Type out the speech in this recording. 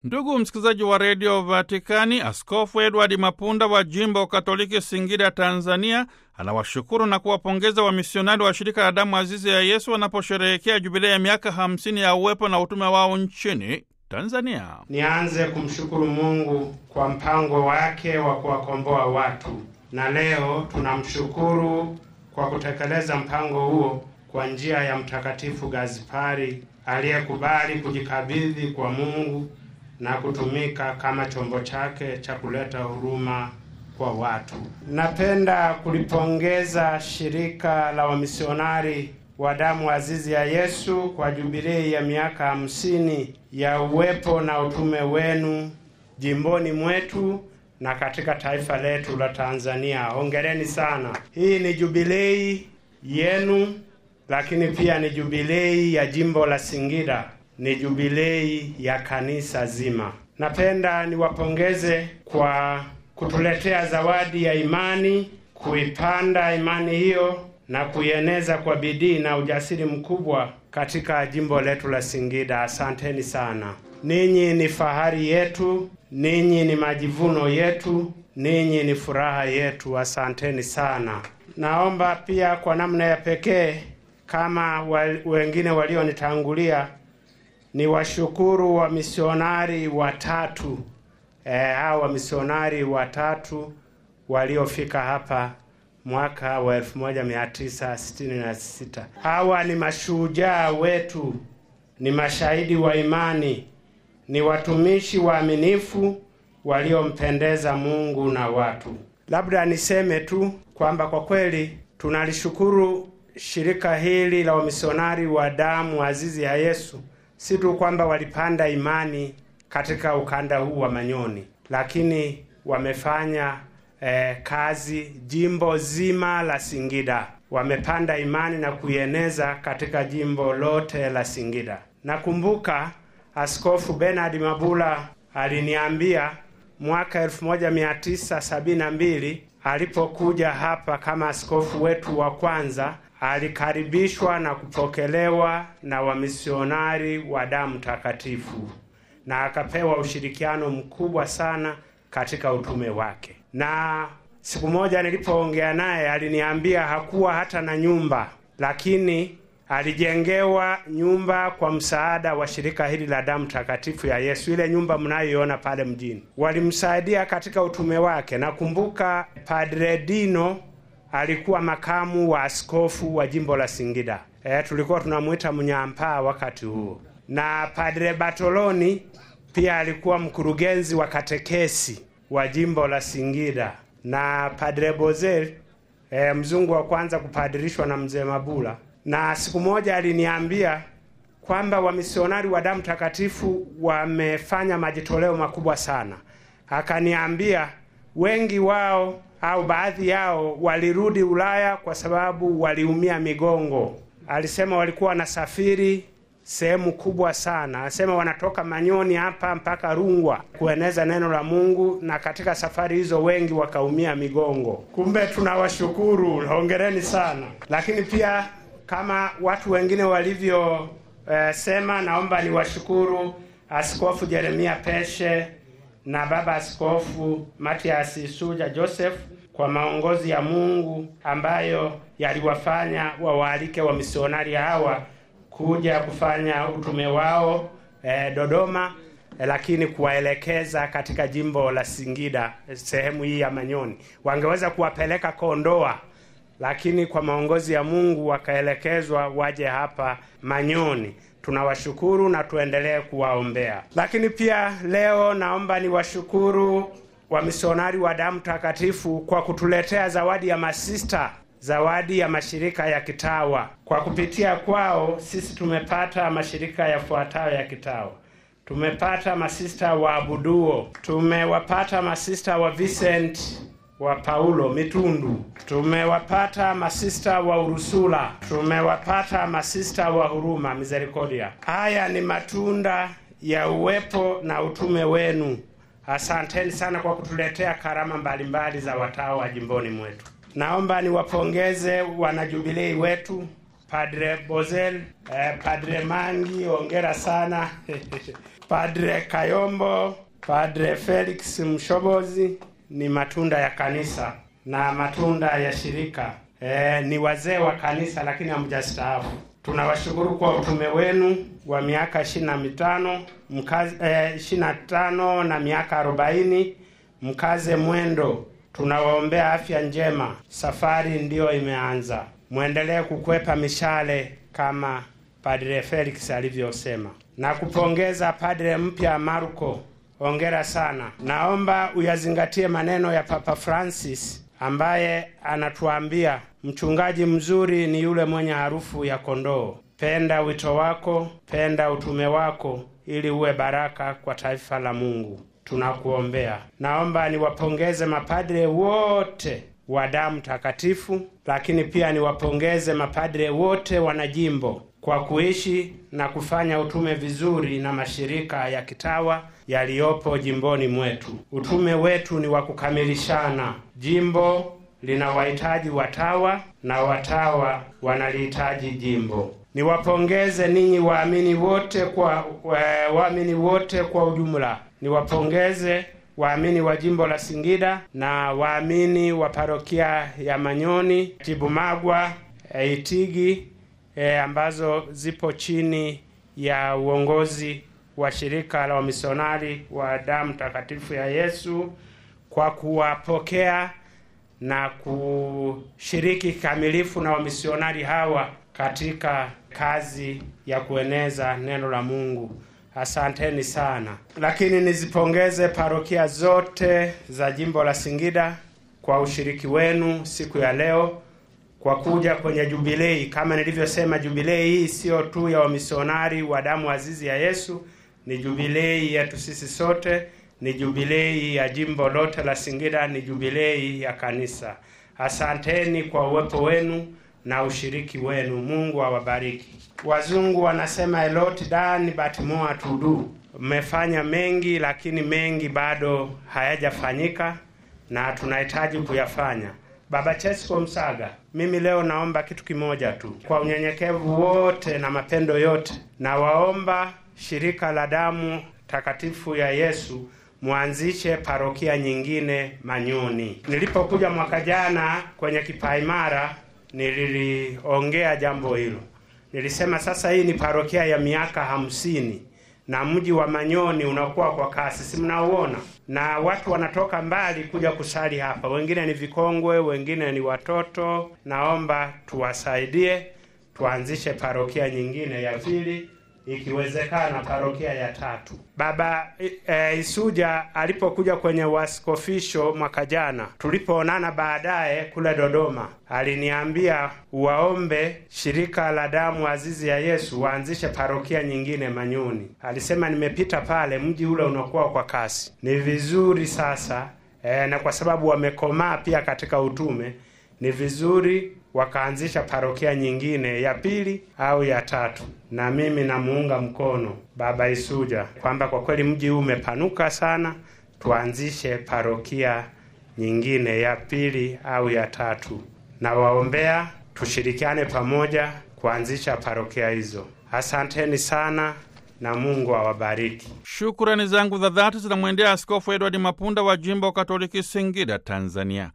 Ndugu msikilizaji wa redio Vatikani, Askofu Edward Mapunda wa jimbo Katoliki Singida, Tanzania, anawashukuru na kuwapongeza wamisionari wa shirika la damu azizi ya Yesu wanaposherehekea jubilei ya miaka 50 ya uwepo na utume wao nchini Tanzania. Nianze kumshukuru Mungu kwa mpango wake wa kuwakomboa watu, na leo tunamshukuru kwa kutekeleza mpango huo kwa njia ya Mtakatifu Gazipari aliyekubali kujikabidhi kwa Mungu na kutumika kama chombo chake cha kuleta huruma kwa watu. Napenda kulipongeza shirika la wamisionari wa damu azizi ya Yesu kwa jubilei ya miaka hamsini ya uwepo na utume wenu jimboni mwetu na katika taifa letu la Tanzania. Hongereni sana. Hii ni jubilei yenu, lakini pia ni jubilei ya jimbo la Singida, ni jubilei ya kanisa zima. Napenda niwapongeze kwa kutuletea zawadi ya imani, kuipanda imani hiyo na kuieneza kwa bidii na ujasiri mkubwa katika jimbo letu la Singida. Asanteni sana. Ninyi ni fahari yetu, ninyi ni majivuno yetu, ninyi ni furaha yetu. Asanteni sana. Naomba pia kwa namna ya pekee kama wa, wengine walionitangulia ni washukuru wamisionari watatu eh, hao wamisionari watatu waliofika hapa mwaka wa 1966. Hawa ni mashujaa wetu, ni mashahidi wa imani, ni watumishi waaminifu waliompendeza Mungu na watu. Labda niseme tu kwamba kwa kweli tunalishukuru shirika hili la wamisionari wa damu azizi ya Yesu, si tu kwamba walipanda imani katika ukanda huu wa Manyoni, lakini wamefanya eh, kazi jimbo zima la Singida. Wamepanda imani na kuieneza katika jimbo lote la Singida. Nakumbuka Askofu Bernard Mabula aliniambia mwaka 1972 alipokuja hapa kama askofu wetu wa kwanza, alikaribishwa na kupokelewa na wamisionari wa damu takatifu na akapewa ushirikiano mkubwa sana katika utume wake. Na siku moja nilipoongea naye aliniambia hakuwa hata na nyumba, lakini alijengewa nyumba kwa msaada wa shirika hili la damu takatifu ya Yesu. Ile nyumba mnayoiona pale mjini, walimsaidia katika utume wake. Nakumbuka Padre Dino alikuwa makamu wa askofu wa jimbo la Singida. E, tulikuwa tunamwita mnyampaa wakati huo, na Padre Bartoloni pia alikuwa mkurugenzi wa katekesi wa jimbo la Singida, na Padre Bozel e, mzungu wa kwanza kupadirishwa na mzee Mabula. Na siku moja aliniambia kwamba wamisionari wa damu takatifu wamefanya majitoleo makubwa sana. Akaniambia wengi wao au baadhi yao walirudi Ulaya kwa sababu waliumia migongo. Alisema walikuwa wanasafiri sehemu kubwa sana. Anasema wanatoka Manyoni hapa mpaka Rungwa kueneza neno la Mungu, na katika safari hizo wengi wakaumia migongo. Kumbe tunawashukuru, hongereni sana. Lakini pia kama watu wengine walivyosema, eh, naomba niwashukuru Askofu Jeremia Peshe na Baba Askofu Matias Suja Joseph kwa maongozi ya Mungu ambayo yaliwafanya wawaalike wamisionari hawa kuja kufanya utume wao eh, Dodoma eh, lakini kuwaelekeza katika jimbo la Singida eh, sehemu hii ya Manyoni. Wangeweza kuwapeleka Kondoa, lakini kwa maongozi ya Mungu wakaelekezwa waje hapa Manyoni. Tunawashukuru na tuendelee kuwaombea. Lakini pia leo naomba niwashukuru wamisionari wa damu takatifu kwa kutuletea zawadi ya masista zawadi ya mashirika ya kitawa. Kwa kupitia kwao sisi tumepata mashirika yafuatayo ya kitawa. Tumepata masista wa Abuduo, tumewapata masista wa Vincent wa Paulo Mitundu, tumewapata masista wa Urusula, tumewapata masista wa Huruma Misericordia. Haya ni matunda ya uwepo na utume wenu. Asanteni sana kwa kutuletea karama mbalimbali za watawa jimboni mwetu. Naomba niwapongeze wanajubilei wetu Padre Bozel, eh, Padre Mangi, hongera sana Padre Kayombo, Padre Felix Mshobozi ni matunda ya kanisa na matunda ya shirika. E, ni wazee wa kanisa lakini hamjastaafu. Tunawashukuru kwa utume wenu wa miaka ishirini na mitano mkazi eh, ishirini na tano na miaka arobaini mkaze mwendo. Tunawaombea afya njema, safari ndiyo imeanza. Mwendelee kukwepa mishale kama Padre Felix alivyosema, na kupongeza padre mpya Marco. Hongera sana. Naomba uyazingatie maneno ya Papa Francis ambaye anatuambia mchungaji mzuri ni yule mwenye harufu ya kondoo. Penda wito wako, penda utume wako, ili uwe baraka kwa taifa la Mungu. Tunakuombea. Naomba niwapongeze mapadre wote wa damu takatifu, lakini pia niwapongeze mapadre wote wanajimbo kwa kuishi na kufanya utume vizuri na mashirika ya kitawa yaliyopo jimboni mwetu. Utume wetu ni wa kukamilishana. Jimbo lina wahitaji watawa na watawa wanalihitaji jimbo. Niwapongeze ninyi waamini wote kwa waamini wote kwa ujumla. Niwapongeze waamini wa jimbo la Singida na waamini wa parokia ya Manyoni, Tibumagwa, e, Itigi e, ambazo zipo chini ya uongozi wa shirika la wamisionari wa damu takatifu ya Yesu kwa kuwapokea na kushiriki kikamilifu na wamisionari hawa katika kazi ya kueneza neno la Mungu. Asanteni sana. Lakini nizipongeze parokia zote za jimbo la Singida kwa ushiriki wenu siku ya leo kwa kuja kwenye jubilei. Kama nilivyosema, jubilei hii siyo tu ya wamisionari wa damu azizi ya Yesu, ni jubilei yetu sisi sote, ni jubilei ya jimbo lote la Singida, ni jubilei ya kanisa. Asanteni kwa uwepo wenu na ushiriki wenu. Mungu awabariki. Wazungu wanasema a lot done but more to do. Mmefanya mengi, lakini mengi bado hayajafanyika na tunahitaji kuyafanya. Baba Chesko Msaga, mimi leo naomba kitu kimoja tu, kwa unyenyekevu wote na mapendo yote, na waomba shirika la damu takatifu ya Yesu mwanzishe parokia nyingine Manyoni. Nilipokuja mwaka jana kwenye kipaimara, nililiongea jambo hilo. Nilisema sasa hii ni parokia ya miaka hamsini na mji wa Manyoni unakuwa kwa kasi, si mnauona? Na watu wanatoka mbali kuja kusali hapa, wengine ni vikongwe, wengine ni watoto. Naomba tuwasaidie, tuanzishe parokia nyingine ya pili, ikiwezekana parokia ya tatu. Baba e, Isuja alipokuja kwenye waskofisho mwaka jana, tulipoonana baadaye kule Dodoma, aliniambia uwaombe shirika la damu azizi ya Yesu waanzishe parokia nyingine Manyoni. Alisema nimepita pale, mji ule unakuwa kwa kasi. Ni vizuri sasa e, na kwa sababu wamekomaa pia katika utume, ni vizuri wakaanzisha parokia nyingine ya pili au ya tatu, na mimi namuunga mkono Baba Isuja kwamba kwa kweli mji huu umepanuka sana, tuanzishe parokia nyingine ya pili au ya tatu. Na waombea tushirikiane pamoja kuanzisha parokia hizo. Asanteni sana na Mungu awabariki. Shukurani zangu za dhati zinamwendea Askofu Edward Mapunda wa jimbo Katoliki Singida, Tanzania.